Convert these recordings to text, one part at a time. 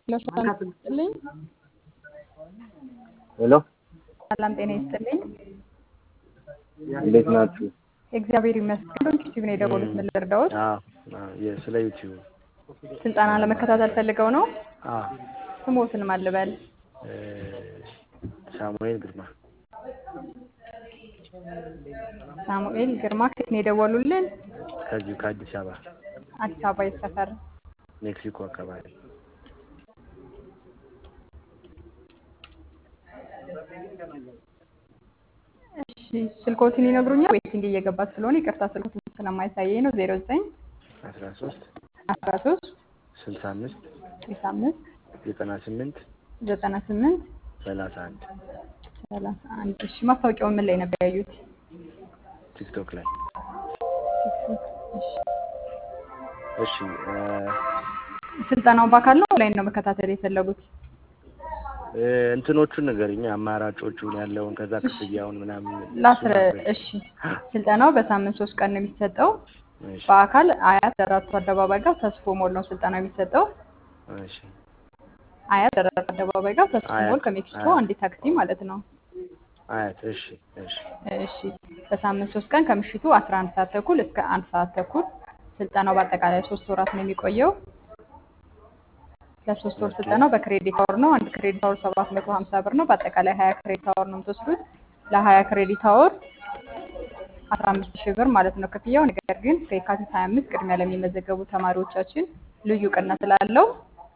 ሰላም ይስጥልኝ። ሄሎ ሰላም ጤና ይስጥልኝ። እንዴት ናችሁ? እግዚአብሔር ይመስገን። ዩቲዩብ ነው የደወሉት። ምን ልርዳዎት? አዎ አዎ፣ የ- ስለ ዩቲዩብ ስልጠና ለመከታተል ፈልገው ነው? አዎ ስሞትን ማን ልበል? እ፣ ሳሙኤል ግርማ ሳሙኤል ግርማ። ከየት ነው የደወሉልን? ከዚሁ ከአዲስ አበባ አዲስ አበባ የት ሰፈር? ሜክሲኮ አካባቢ እሺ ስልኮትን ይነግሩኛል? ዌቲንግ እየገባ ስለሆነ ይቅርታ ስልኮትን ስለማይታየኝ ነው። ዜሮ ዘጠኝ አስራ ሶስት አስራ ሶስት ስልሳ አምስት ስልሳ አምስት ዘጠና ስምንት ዘጠና ስምንት ሰላሳ አንድ ሰላሳ አንድ እሺ ማስታወቂያውን ምን ላይ ነበር ያዩት? ቲክቶክ ላይ እሺ እሺ እ፣ ስልጠናውን በአካል ነው ኦንላይን ነው መከታተል የፈለጉት? እ፣ እንትኖቹን ንገሪኝ አማራጮቹን ያለውን ከዛ ክፍያውን ምናምን ላስረ እሱን ንገሪኝ። እሺ ስልጠናው በሳምንት ሶስት ቀን ነው የሚሰጠው። እሺ በአካል አያት ደራርቱ አደባባይ ጋር ተስፎ ሞል ነው ስልጠናው የሚሰጠው። እሺ አያት ደራርቱ አደባባይ ጋር ተስፎ አያት ሞል ከሜክሲኮ አያት አንድ ታክሲ ማለት ነው። አያት እሺ እሺ እሺ በሳምንት ሶስት ቀን ከምሽቱ 11 ሰዓት ተኩል እስከ አንድ ሰዓት ተኩል ስልጠናው በአጠቃላይ ሶስት ወራት ነው የሚቆየው። ለሶስት ወር ኦኬ ስልጠናው በክሬዲት አወር ነው። አንድ ክሬዲት አወር 750 ብር ነው። በአጠቃላይ 20 ክሬዲት አወር ነው የምትወስዱት። ለ20 ክሬዲት አወር 15 ሺህ ብር ማለት ነው ክፍያው። ነገር ግን ከየካቲት 25 ቅድሚያ ለሚመዘገቡ ተማሪዎቻችን ልዩ ቅናሽ ስላለው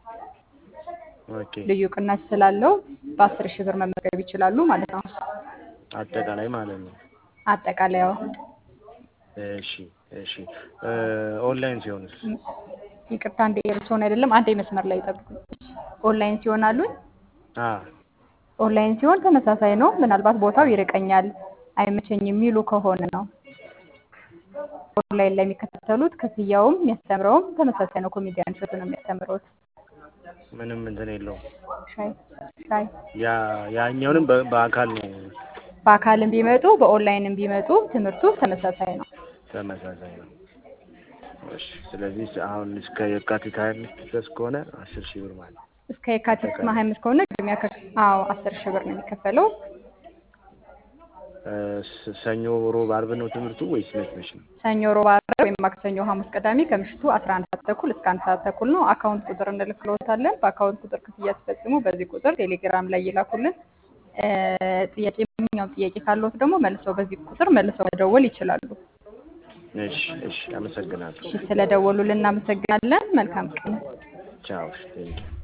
ኦኬ ልዩ ቅናሽ ስላለው በ10 ሺህ ብር መመዝገብ ይችላሉ ማለት ነው። አጠቃላይ ማለት ነው። አጠቃላይ ያው እሺ እሺ እ፣ ኦንላይን ሲሆንስ? ይቅርታ አንዴ ኤርሶን አይደለም አንዴ መስመር ላይ ጠብቁኝ። ኦንላይን ሲሆን አሉኝ አ ኦንላይን ሲሆን ተመሳሳይ ነው። ምናልባት ቦታው ይርቀኛል አይመቸኝ የሚሉ ከሆነ ነው ኦንላይን ላይ የሚከታተሉት። ክፍያውም የሚያስተምረውም ተመሳሳይ ነው። ኮሜዲያን እሸቱ ነው የሚያስተምረውት። ምንም እንትን የለውም። ሻይ ሻይ ያ ያኛውንም በ- በአካል ነው በአካልም ቢመጡ በኦንላይንም ቢመጡ ትምህርቱ ተመሳሳይ ነው። ተመሳሳይ ነው። እሺ ስለዚህ ስ- አሁን እስከ የካቲት ሀያ አምስት ድረስ ከሆነ አስር ሺህ ብር ማለት ነው። እስከ የካቲት አጠቃላይ ሀያ አምስት ከሆነ ቅድሚያ ከ አዎ አስር ሺህ ብር ነው የሚከፈለው። እ፣ ስ- ሰኞ፣ ሮብ፣ አርብ ነው ትምህርቱ ወይስ መች መች ነው? ሰኞ፣ ሮብ፣ ዓርብ ወይም ማክሰኞ፣ ሐሙስ፣ ቅዳሜ ከምሽቱ 11 ሰዓት ተኩል እስከ አንድ ሰዓት ተኩል ነው። አካውንት ቁጥር እንልክልዎታለን። በአካውንት ቁጥር ክፍያ ሲፈጽሙ በዚህ ቁጥር ቴሌግራም ላይ ይላኩልን። እ፣ ጥያቄ ማንኛውም ጥያቄ ካለዎት ደግሞ መልሰው በዚህ ቁጥር መልሰው መደወል ይችላሉ። እሺ እሺ፣ አመሰግናለሁ። እሺ ስለደወሉልን እናመሰግናለን። መልካም ቀን። ቻው። ቴንኪው